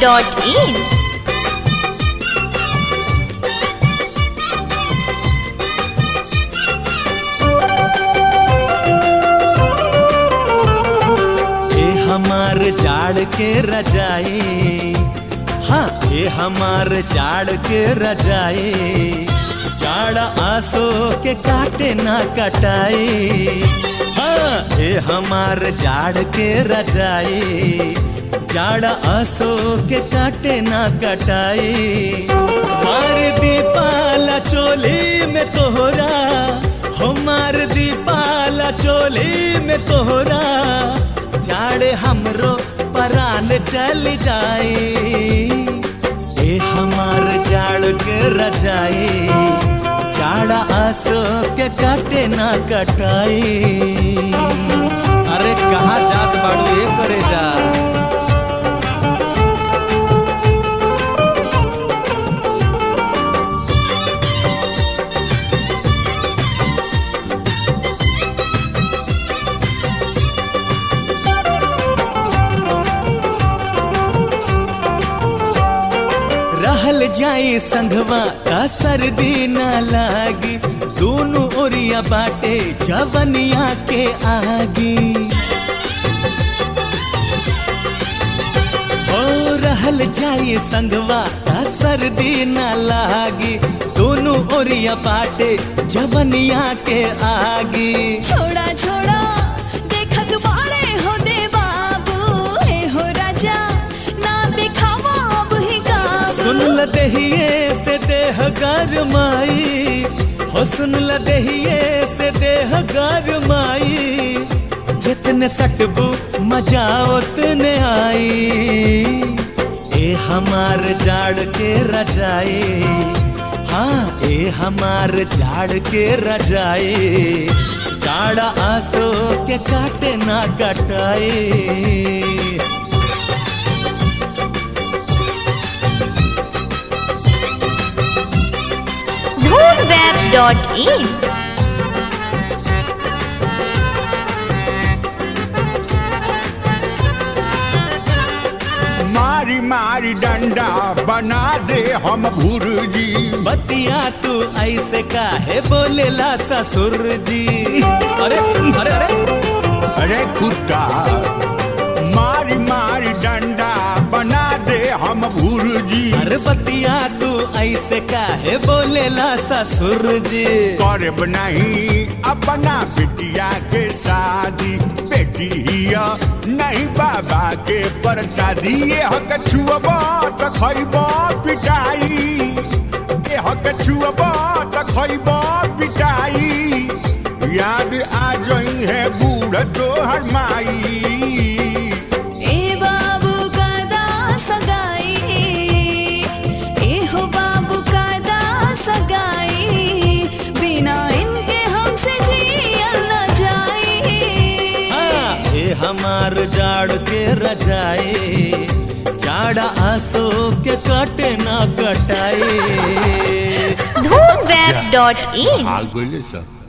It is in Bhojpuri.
dhoonweb.in ए हमार जाड़ के रजाई हाँ ए हमार जाड़ के रजाई जाड़ आसो के काटे ना कटाई हाँ ए हमार जाड़ के रजाई जाड़ आसो के काटे ना कटाई मार दीपाला चोली में तोहरा हो मार दीपाला चोली में तोहरा जाड़े हमरो परान चल जाई ए हमार जाड़ के रजाई जाड़ा आसो के काटे ना कटाई अरे कहाँ जात बाड़ू ये करे जा रहल जाई संघवा का सर्दी न लागी दोनों ओरिया बाटे जवनिया के आगी हो रहल जाई संघवा का सर्दी न लागी दोनों ओरिया बाटे जवनिया के आगी छोड़ा छोड़ा देखत बाड़े हो दे बाबू हे हो राजा ना दिखावा अब ही काबू सुन ल दहिए से देह गरमाई हो सुन ल दहिए से देह गरमाई जितने सटबू मजा उतने आई ए हमार जाड़ के रजाई हाँ ए हमार जाड़ के रजाई जाड़ा आसो के काटे ना कटाई dhoonweb.in मारी मारी डंडा बना दे हम भुर्जी बतिया तू ऐसे काहे बोलेला ससुर जी अरे अरे अरे अरे कुत्ता मारी मारी डंडा बना दे हम भुर्जी अरे बतिया तू ऐसे काहे बोलेला ससुर जी करब नहीं अपना बिटिया के शादी बेटी हिया नहीं बाबा के परसादी ये हक छुअब त खैब पिटाई ये हक छुअब त खैब पिटाई याद आ जई है बूढ़ तोहर माई ए बाबू का दा सगाई ए हो बाबू का दा सगाई बिना इनके हमसे जियल न जाई हाँ ए हमार जाड़ के रजाई जाड़ा आसो के काटे ना कटाई dhoonweb.in हाल बोले सब